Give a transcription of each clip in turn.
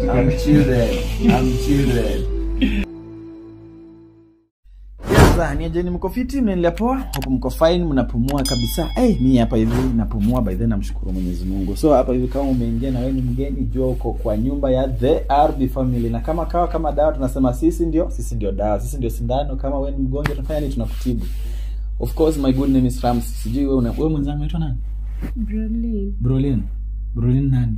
I'm children. I'm children. Yes, sir, ni ajeni mko fiti, mnaendelea poa, huku mko fine, mnapumua kabisa. Hey, mi hapa hivi napumua by then namshukuru Mwenyezi Mungu. So hapa hivi kama umeingia na wewe ni mgeni, jua uko kwa nyumba ya The RB Family. Na kama kawa kama dawa tunasema sisi ndio, sisi ndio dawa, sisi ndio sindano. Kama wewe ni mgonjwa tunafanya nini? Tunakutibu. Of course my good name is Rams. Sijui wewe una wewe mwenzangu unaitwa nani? Brolin. Brolin. Brolin nani?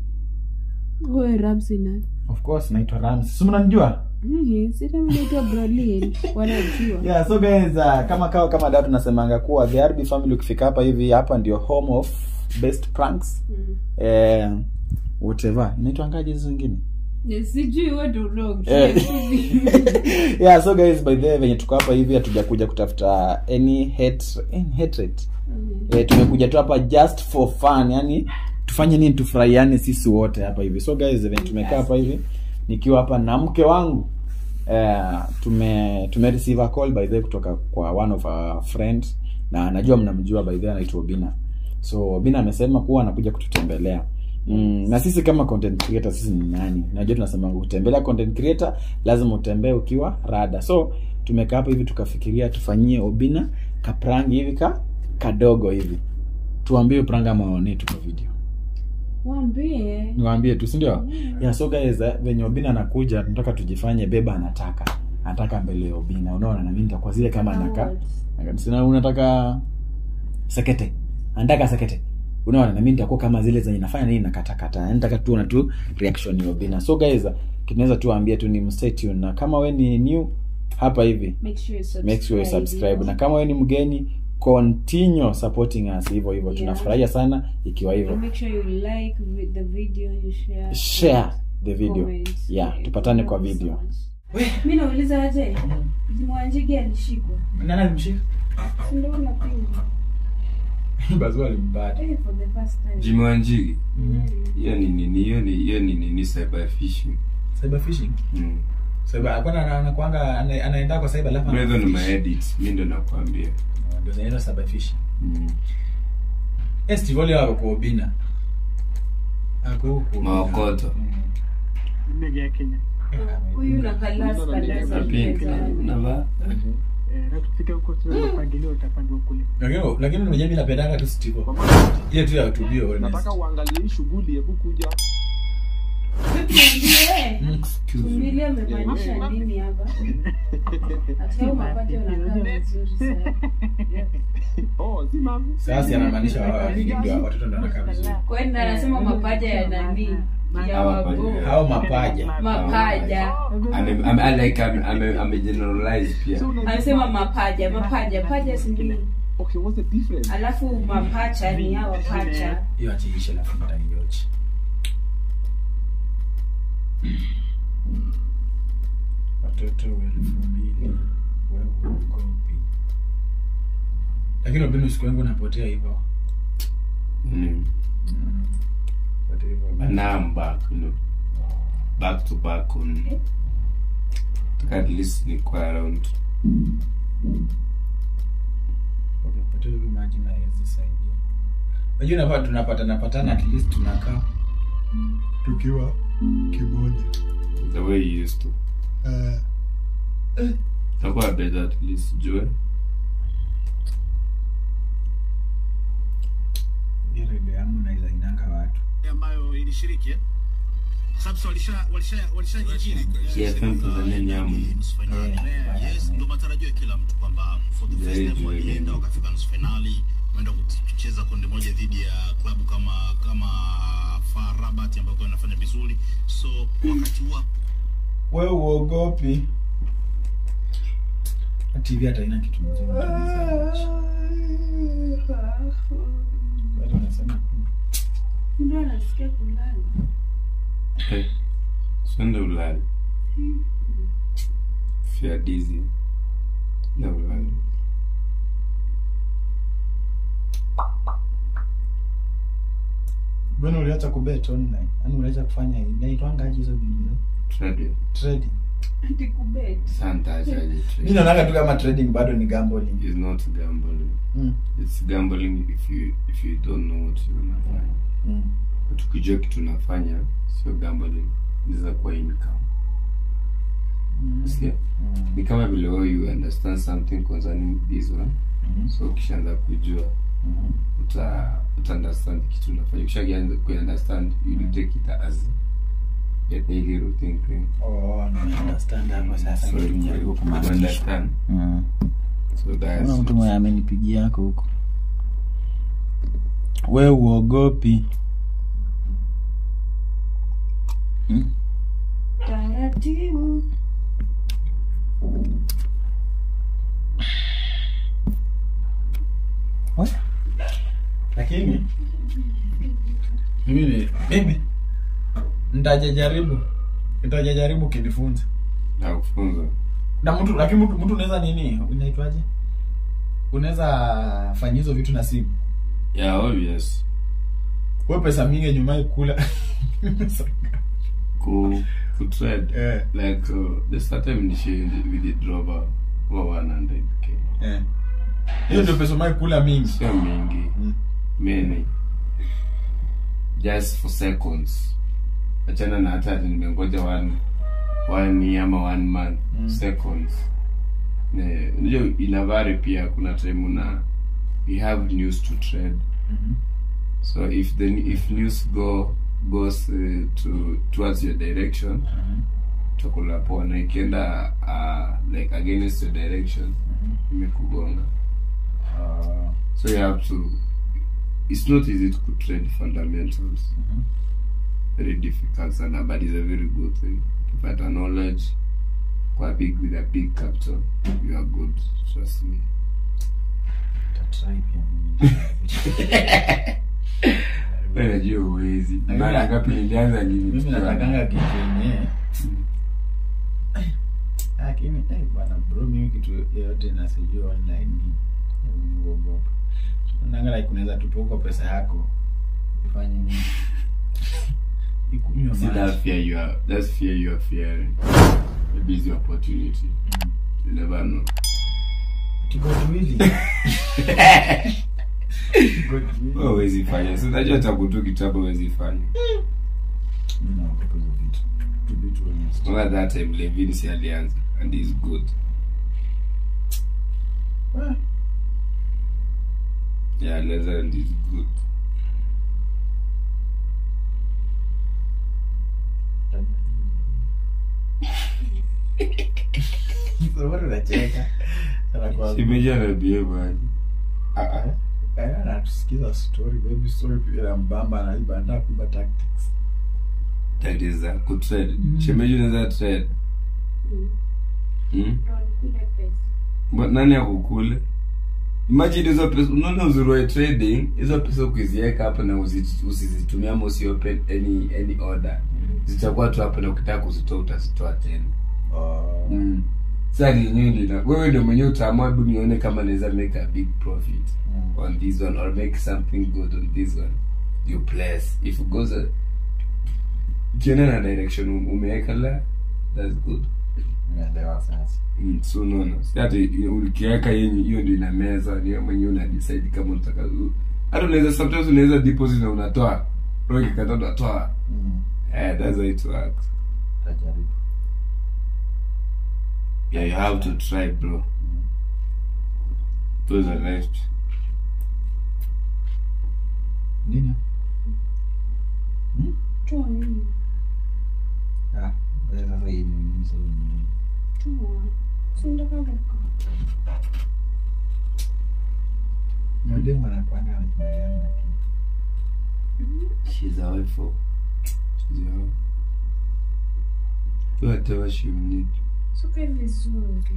Wewe Ramsey nani? Of course naitwa Rams. Si mnanijua? Mhm, sita mimi naitwa Brolin. Wanajua. Yeah, so guys, uh, kama kawa kama dada tunasemanga kuwa the RB family ukifika hapa hivi hapa ndio home of best pranks. Mm. Eh, whatever. Inaitwangaje hizo zingine? Yes, Sijui wewe ndio unao. Eh. yeah, so guys by the way venye tuko hapa hivi hatujakuja kutafuta any hate any hatred. Eh, tumekuja tu hapa just for fun, yani tufanye nini tufurahiane sisi wote hapa hivi. So guys, venye tumekaa hapa hivi nikiwa hapa na mke wangu eh, tume tume receive a call by the way kutoka kwa one of our friends na najua mnamjua by the way anaitwa Obina. So Obina amesema kuwa anakuja kututembelea. Mm, na sisi kama content creator sisi ni nani? Najua tunasema kutembelea content creator lazima utembee ukiwa rada. So tumekaa hapa hivi tukafikiria tufanyie Obina kaprangi hivi ka kadogo hivi. Tuambie prangi ama waone tu kwa video. Waambie. Niwaambie tu, si ndio? Yeah, so guys, eh, venye Obina anakuja tunataka tujifanye beba anataka. Anataka mbele ya Obina. Unaona na mimi nitakuwa zile kama anaka. Sina unataka sekete. Anataka sekete. Unaona na mimi nitakuwa kama zile zenye nafanya nini nakatakata. Yaani nataka tu na tu reaction ya Obina. So guys, kinaweza tu waambie tu ni mstay tuned na kama we ni new hapa hivi Make sure you subscribe. make sure you subscribe na kama we ni mgeni continue supporting us hivyo hivyo Yeah. tunafurahia sana ikiwa hivyo And make sure you like vi- the video, you share. share the video comment. yeah tupatane kwa Thank you so video much. Mimi nauliza aje? Mwanjigi alishikwa. nani alimshika Si ndio unapinga? bazua alimbata Eh, for the first time. Jimmy Wanjigi. Mm. Hiyo ni nini? Hiyo ni hiyo ni nini cyber phishing. cyber phishing Mm. cyber akwana anakuanga ana- anaenda kwa cyber alafu Hizo ni anafish. maedits. Mimi ndo nakwambia. ndio zinaitwa cyber phishing Mm. eh Steve Ole wako kwa Obina ako huko Maokoto. ndege ya Kenya. Huyu na kalasi kalasi. Na pink. Na ba. Eh, na tukifika huko tuna mpangilio utapangwa kule. lakini lakini unajua mimi napendanga tu Steve Kwa Ole. maana ile tu ya tubio nataka uangalie hii shughuli, hebu kuja. Tuambie. Excuse me. Tumbili amemaanisha nini hapa? Acha mapato yanakaa vizuri sana. Oh, si mami. sasa anamaanisha wa- ndio watoto ndio wanakaa vizuri Kwani anasema mapaja ya nani? Ya Hawa wago. paja. hao mapaja Mapaja. Ame ame I like ame ame ame generalize pia. So unajua- Anasema mapaja, mapaja, paja si nini? Okay, what's the difference? Alafu mapacha ni hawa pacha. hiyo achiishe alafu mtanijochi watoto elfu mbili wewe uogopi lakini ubinu siku yangu napotea hivyo Mm. Potea hivyo. Now I'm back, you know. Back to back on. Taka at least ni kwa around. Ukipotea hivyo maji na haiwezi saidia unajua nafaa tunapatana patana at least tunakaa tukiwa kimoja The way you used to. Takuwa better at least jue. Hii redio yangu naweza inanga watu ambayo ilishiriki eh? Sababu walisha walisha walishajijini KFM Tanzania ni amu. nusu finali. Yeah. Yes, ndio matarajio ya kila mtu kwamba for the first Very time good. walienda wakafika nusu finali, wameenda kucheza kundi moja dhidi ya klabu kama kama FAR Rabat ambayo kwa inafanya vizuri. So wakati huo we uogopi tv hata ina kitu mzuri Watu wanasema, Ndio anasikia kulala. Hey. Swende ulale. Fia dizzy. Na ulale. mbona uliacha kubet online yani uliacha kufanya inaitwangaje hizo video Trading. trading Ati kubet. Santa achaje mi trading. naonaga tu kama trading bado ni gambling It's not gambling. mm. It's gambling if you if you don't know what you unafanya. Mm. But ukijua kitu unafanya sio gambling. inaweza kuwa income Sikia? ni kama vile wewe you understand something concerning this one so ukishaanza kujua uta uta understand kitu unafanya ukishaanza ku understand you will take it as a daily routine thing Oh, na understand hapo sasa so kitu you nijaribu you kumaanisha. understand Mm. so that's Kuna mtu it. mwenye amenipigia yako huko we uogopi Mm. Taratibu. We? lakini mimi ni- mimi ntajajaribu ntajajaribu kinifunza na kufunza na mtu lakini mtu mtu unaweza nini unaitwaje unaweza fanya hizo vitu na simu yeah obvious we pesa mingi nyumai kula ku ku trade Eh. like uh, the start time initially we did drop over 100k Eh. hiyo ndio pesa umai kula mingi sio mingi Mm. many just for seconds achana na hata ati nimengoja one one year ama one month Mm. seconds Ne- unajua inavari pia kuna time una we have news to trade Mhm. so if the if news go goes uh, to towards your direction Mhm. utakula poa na ikienda uh, like against your direction Mhm. imekugonga Ah. so you have to it's not easy to trade fundamentals Mhm. very difficult sana but it's a very good thing ukipata knowledge kwa big with a big capital you are good trust me Nitatry pia mimi. Wewe najua uwezi Lakini- mara ngapi nilianza lini mimi tukiwa- natakanga kitu yenye lakini eh, bwana bro mimi kitu yoyote nasijua online ni mimi huogopa nanga like unaweza tupa pesa yako ifanye nini ikunywa See that maji fear you are that's fear you are fearing maybe it's your opportunity you never know tikotwili wewe huwezi fanya so unajua takutu kitabu huwezi fanya Remember that time Levin si alianza and he's good yeah alianza and he's good unacheka shemeji anabehave aje anatusikiza story baby story pia na mbamba anaiba anataka kuiba tactics that is uh, kutrade Mm. shemeji unaweza trade Mm. hmm? Ndo nikule pesa. But nani akukule imagine hizo pesa unaona uzuri wa trading hizo pesa ukiziweka hapo na usi- usizitumia ama usi open any any order zitakuwa tu hapo na ukitaka kuzitoa utazitoa tena Oh. mm. sasa lenyewe lina wewe ndio mwenyewe utaamua hebu nione kama naweza make a big profit Mm. on this one or make something good on this one you place if it goes a- ukienda na direction um- umeweka la that's good Nimeelewa sasa Mm, so unaona si hata i- ukiweka yenye hiyo ndio ina meza ni wewe mwenyewe una decide kama unataka u- hata unaweza sometimes unaweza deposit na unatoa roho ikikata unatoa Mm. eh that's how it works Tajaribu. yeah you have to try bro those are left nini Toa nini? Ah, wewe sasa hii ni nini sasa ni- Toa. Si nataka kukaa. Mademu anakuanga anakubaliana na kitu. she's a wife for she's your wife do whatever she will need Suke vizuri.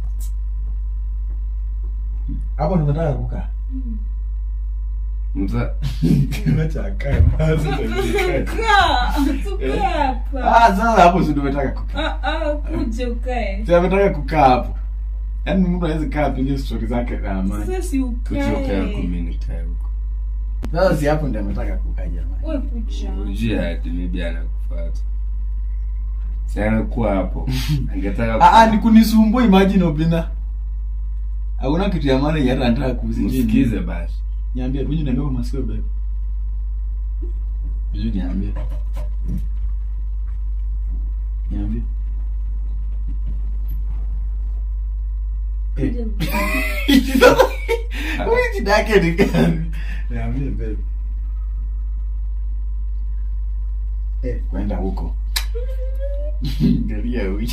hapo nimetaka kukaa Mm. mta Acha akae basi ndio Kaa. Tukae hapa. Ah, sasa hapo si nimetaka kukaa Ah, ah, kuje ukae. si ametaka kukaa hapo yaani mtu awezi kaa apige stori zake za amani Sasa si kutoka yako ukae. mimi nikae huko sasa si hapo ndio ametaka kukaa jamani Wewe kuja. ujia ati maybe anakufuata si anakuwa hapo angetaka Ah, ah, ni kunisumbua imagine obina hakuna kitu ya maana yata anataka kuusikize msikize basi niambie unyu niambie kwa masikio bebe unyu niambie Niambie. Kuja Wewe shida yake ni gani? Niambie babe. Eh, kwenda huko. Angalia huyu.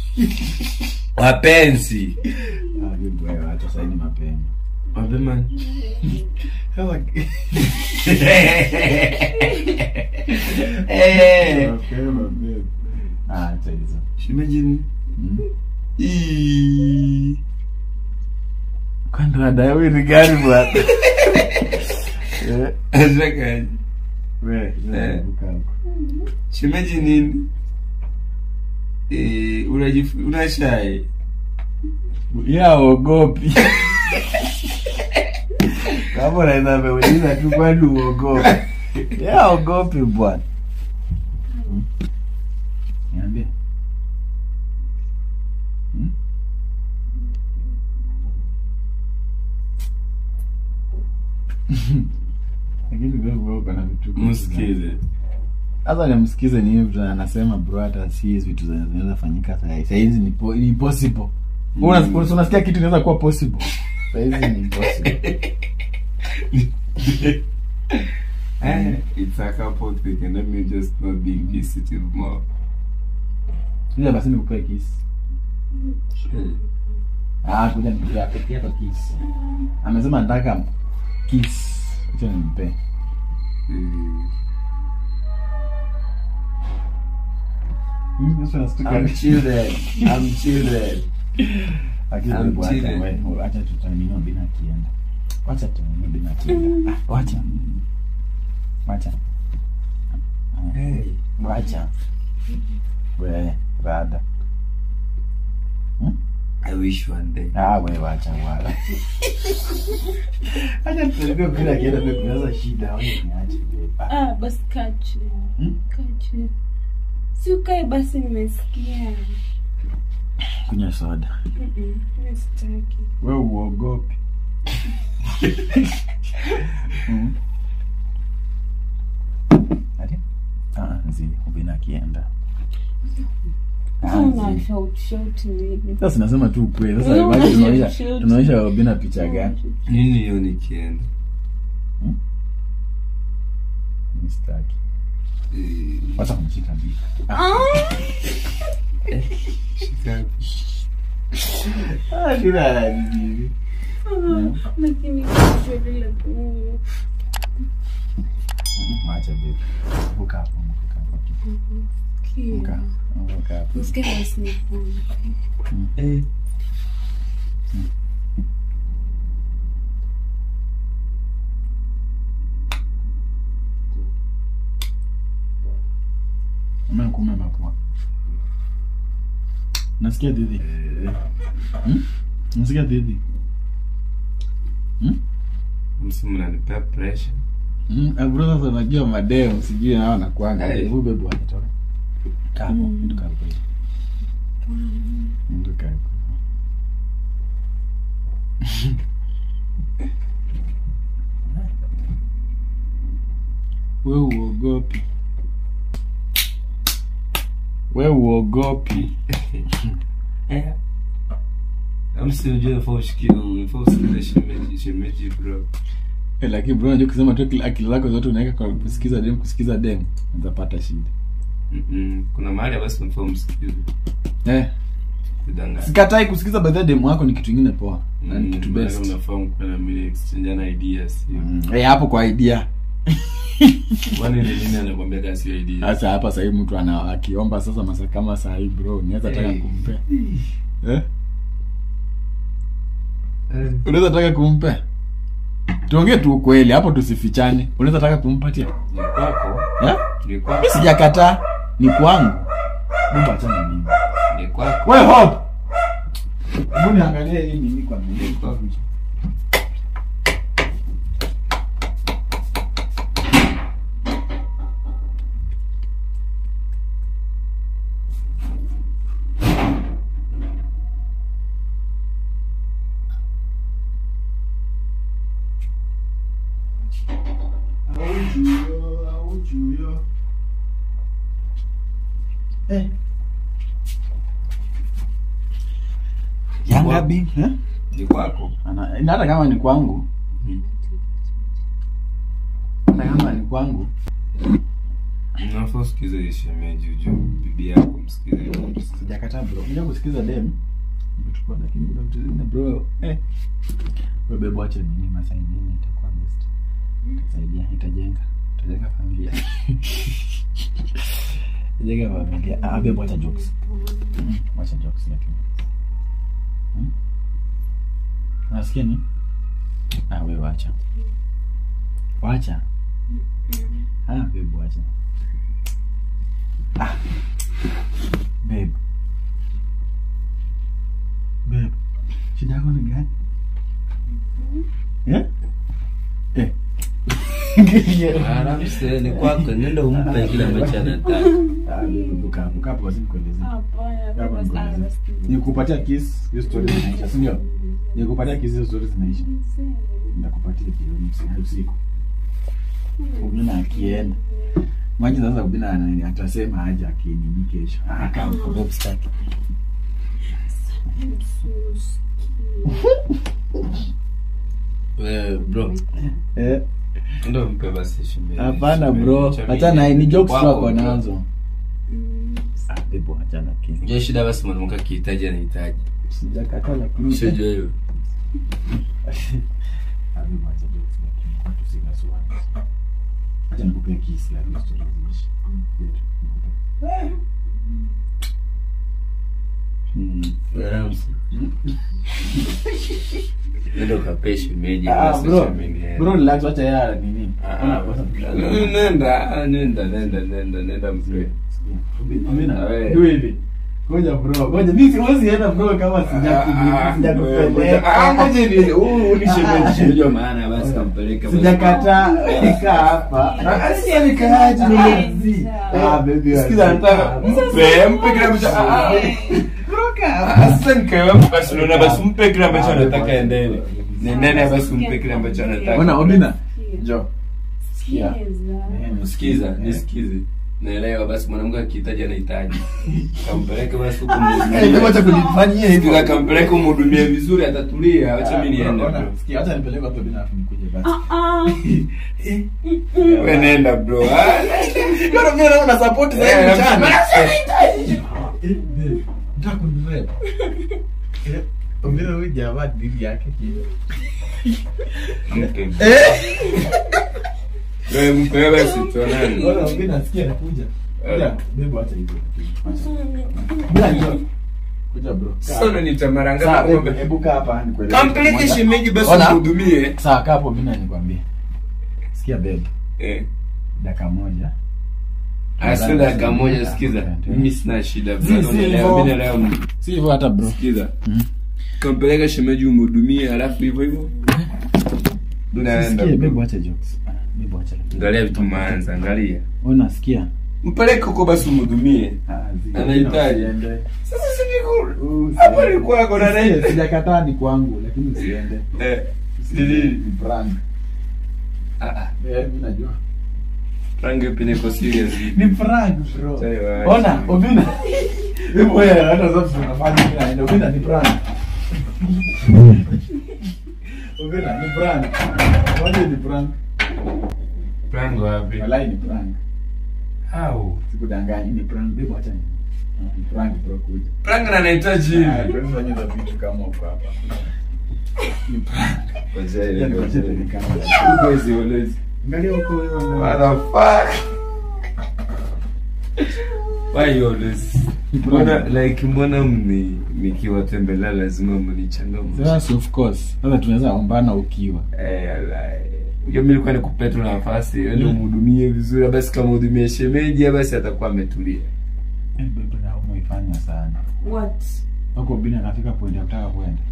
wapenzi Ah, babe wewe hata sasa ni mapema. mapema Eh, Mapema babe. Ah, acha hizo. shimejini Mm. Kwani dada wewe ni gani bwana? Eh, Nataka- wewe, wewe Eh. vuka huko. shemeji nini Eh, unajif- unashai ya ogopi kama unaweza meuliza tu kwani uogopi ya ogopi bwana Hmm? niambie Hmm? lakini wewe wewe uko na vitu msikize sasa nimsikize ni hivi anasema bro hata si hizi vitu zenye zinaweza fanyika saa saa hizi ni, po, ni impossible Mm. mm. unasikia kitu inaweza kuwa possible saa hizi ni impossible Eh, it's a couple thing and let me just not be inquisitive more kuja basi nikupee kiss Eh, ah kuja nikupea pekee yako kiss amesema nataka kiss acha nimpe eh, Hmm, sasa nastuka. I'm children I'm children Lakini I'm wewe acha chilling. wewe, acha tutanini bina kienda wacha tutanini bina kienda ah, wacha wacha Ah, hey wacha we rada I wish one day ah we wacha wala acha tutanini bina kienda wewe kunaweza shida wewe niache wewe Ah, basi kaa chini. Hmm? Kaa chini. Si ukae basi nimesikia. kunywa soda Mm-mm, mimi sitaki. we uogopi Mm. Ati? Ah, zi ubina akienda Ah, Sasa zi. una shout shout nini? sasa nasema tu ukweli sasa Wewe basi una tunaonyesha shout. tunaonyesha ubina picha gani nini hiyo nikienda mistaki Eh, wacha kumshika bi shika ah shida nini Lakini kichwa lile mm, Mwacha baby. Vuka hapo, vuka hapo. kia. Vuka. Vuka hapo. Nisikie basi nipone. Eh, Umekume mapua. Nasikia didi. Hmm? Nasikia didi. Hmm? msimu nanipea pressure Mm, eh, bro sasa unajua madeo sijui nao nakuanga. Hey. Hebu bebu akitoka. Kaa hapo, Mm. ndio kaa hapo. Ndio kaa hapo. We uogopi. We uogopi. Eh. amsiujua nafaa ushikie nafaa usikize shemeji shemeji bro Eh, lakini bro unajua kusema tu akili- akili zako zote unaweka kwa kusikiza dem kusikiza dem utapata shida. Mm-mm. kuna mahali basi unafaa umsikize Eh, kudanganya sikatai kusikiza by the way dem wako ni kitu kingine poa. Na ni Mm, kitu maana best. unafaa mkuwe na mili exchangeana ideas hiyo. Mm, eh, hapo kwa idea. kwani ni nini anakwambia kasi hiyo idea Sasa hapa sasa hivi mtu ana akiomba sasa masa kama saa hii bro, unaweza taka Hey. kumpe. Eh? Eh, Unaweza taka kumpe? Tuongee tu ukweli, hapo tusifichane. Unaweza taka kumpatia? ni kwako Eh? ni kwako Mimi sijakataa, ni kwangu. Mungu achana mimi. ni kwako Wewe hope. Hebu niangalie hii nini kwa nini. Aujuyo, aujuyo. Eh. Gabi eh? ni kwako Ana- na hata kama ni kwangu Mm. hata kama ni kwangu unafaa usikize shemeji ujue bibi yako msikize sijakataa bro nja kusikiza dem Nimechukua, lakini kuna vitu zingine bro eh wewe bebo acha nini masaa ingine itakuwa best itasaidia itajenga itajenga familia itajenga familia ah bebo acha jokes Mm, acha jokes lakini Hmm? nasikia ni ah wewe wacha wacha ah bebo wacha ah babe babe shida yako ni gani eh eh Aramse ni kwako nenda umpe kile ambacho anataka Ah, babe, buka buka hapo basi nikuelezee Hapana, Kama baba, nikueleze. sawa, basi. nikupatia kiss hiyo story zinaisha si ndio nikupatia kiss hiyo story zinaisha nitakupatia jioni usiku usiku ubina akienda maji sasa ubina ana- atasema aje akinini kesho ah kama kwa babe staki wewe bro eh ndio mpe basi shemeji hapana Shemeji, bro shemeji. hata na ni jokes Kwako, wako bro. nazo ah bebo achana kiss Unajua shida basi mwanamke akihitaji anahitaji sijakataa lakini usijua hiyo Habibu, acha jokes, lakini watu si kasuani. Acha nikupee kiss, lakini story ziishi. Nikupe. Mm. Aramse. nenda ukapee shemeji Ah, basi bro, shemeji, eh. bro, relax, wacha yeye nini. Ah, Ona, ah, kwa sababu- nenda ah, nenda nenda nenda nenda mpe Amina, Ah, we. do hivi. Ngoja bro, ngoja mimi siwezi enda bro kama sija- sijakupeleka. shemeji wa maana basi kampeleke basi. Sijakataa, kaa hapa. Ah, si alikaaje, nimezi. Ah, baby, Sikiza, nataka mpe mpe kile ambacho ah, ah. Ah, sasa nikawa basi unaona basi mpe kile ambacho anataka endele nendene basi mpe kile ambacho anataka Ona, Obina. Sikia. Jo. Sikia. Sikiza. sikiza nisikize naelewa basi mwanamke akihitaji anahitaji kampeleke basi huko Eh, wacha kunifanyia hivyo. Sikiza, kampeleke umhudumie vizuri atatulia acha mimi niende Ona, bro. sikia, acha nipeleke hapo Obina afu nikuje basi. wewe nenda bro Ah, Bado mimi naona support za Eh, hivi mchana. eh, Eh, babe, nataka kunirep. Eh, Obina huyu jamaa dini yake hiyo. mpe. Wewe mpe basi tuonane Ona Obina nasikia anakuja. Kuja, babe acha hivyo. Bila njoo. Kuja bro. sasa unaniita mara Sawa, ngapi hebu- ng'ombe? hebu kaa hapa nikueleze. kampeleke Moja. shemeji basi Ona. umhudumie Sawa, kaa hapo Obina nikwambie. Sikia babe, eh dakika moja. Asio dakika moja sikiza. Mimi sina shida Si, bro. si Unaelewa, hivyo. mimi naelewa. Si hivyo hata bro. Sikiza. Mhm. Kampeleka shemeji umhudumie alafu hivyo hivyo. Naenda. Sikia bro. babe acha jokes. Ah, Babe acha. Angalia vitu maanza, angalia. Ona sikia. Mpeleke huko basi umhudumie. Ah, zi- Anahitaji. usiende. Sasa si niko Usiende. hapo ni kwako na Sikia, nani? Sijakataa ni kwangu lakini usiende. Eh. Usiende. Nini? Ni prank. Ah ah. Eh, mimi najua. Rangi pia niko serious. Ni prank bro. Sawa. Ona, Obina. Hebu wewe hata sasa tunafanya mimi naenda. Obina ni prank. Obina ni prank. Waje ni prank. Rangi wapi? Walai ni prank. How? Sikudanganyi ni prank. Hebu acha ni. Ni prank bro kuja. Rangi na anahitaji Ah, hivi. tuwezi fanya hizo vitu kama uko hapa. Ni prank. Kwanza ile Yaani kwa kwanza chete ni ile. kama. Uwezi uwezi. Angalia huko wewe. What the fuck? Why you always? Mbona like mbona mni nikiwatembelea lazima mnichangamshe? Yes, of course. Sasa tunaweza ombana ukiwa. Eh, alai. Hiyo mimi nilikuwa nikupe tu nafasi, wewe umhudumie vizuri, basi kama hudumie shemeji basi atakuwa ametulia. Eh, bebe na umeifanya sana. What? Wako bina anafika point ya kutaka kwenda.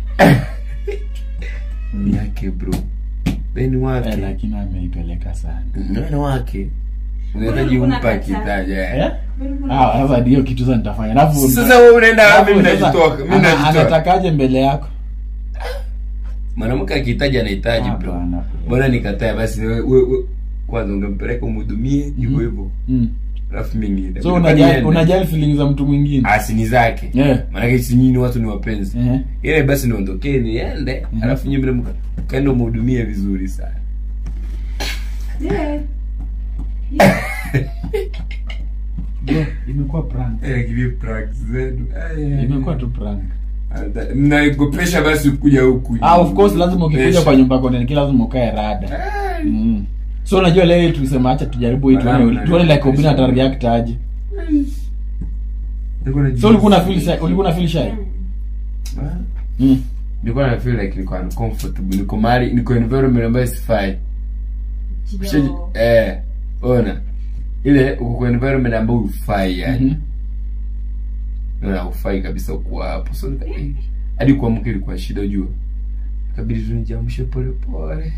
Ni yake bro. Beni Eh, wake. lakini ameipeleka sana. Nani wake? Unahitaji Kuna umpa kataa. kitaja. Eh? Ah, sasa ndio kitu sasa nitafanya. Alafu Sasa wewe unaenda alafu mimi sasa, najitoka, mimi ana- najitoka. Anatakaje mbele yako? Mwanamke akihitaji anahitaji bro. Hapana. Mbona nikataa basi wewe we, we, kwanza ungempeleka umhudumie hivyo hivyo. Mm. alafu mimi niende. so Kwani unajali niende? unajali feelings za mtu mwingine Ah, si ni zake Yeah. maanake si nyinyi watu ni wapenzi Ehe. ile basi niondokee niende Mhm. alafu nyinyi mle mka- mkaenda mhudumie vizuri sana Yeah. Bro, imekuwa prank Eh, give pranks zenu Eh, imekuwa tu prank Ata- mnaogopesha basi kuja huku ah of course lazima ukikuja Pesha. kwa nyumba yako niki lazima ukae rada Ah, mm. so unajua leo tulisema acha tujaribu hii tuone Wala, tuone like wala. Obina ata react aje nilikuwa najua- so ulikuwa na feel shy ulikuwa na feel shy Ah, mm. nilikuwa na feel like niko uncomfortable niko mahali niko environment ambayo sifai Ushaji- Kidogo. eh ona ile uko kwa environment ambayo ufai yani Mhm. na ufai kabisa kuwa hapo so nika- eh, hadi kuamka ilikuwa shida ujua kabidi tu nijiamshe pole pole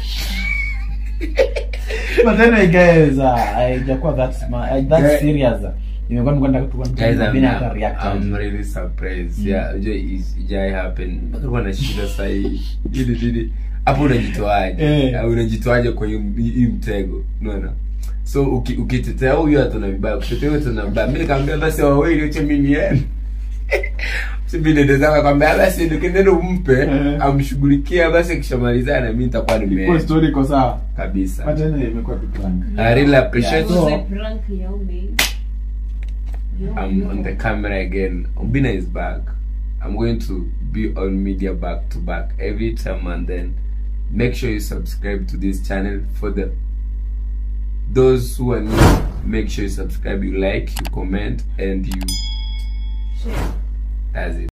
but anyway guys uh, haijakuwa that smart uh, that Guy- serious imekuwa mkwenda tu guys I'm, Obina ata react I'm aje really surprised yeah unajua is- ijai happen mpaka nilikuwa na shida saa hii ili ili hapo unajitoaje Eh. Au unajitoaje kwa hiyo hii mtego unaona so uki- ukitetea huyu hata na vibaya ukitetea huyu hata na vibaya mimi nikamwambia basi wawili acha mimi niende Sibi dede zangu akamwambia basi ndio nenda umpe Eh. amshughulikia basi akishamalizana mimi nitakuwa kwa nimeenda story iko sawa but kabisa anyway imekuwa tu prank I really appreciate Yeah, so- Was a prank ya ume. Yo, I'm yo. on the camera again. Obina is back. I'm going to be on media back to back every time and then make sure you subscribe to this channel for the those who are new make sure you subscribe you like you comment and you Share. that's it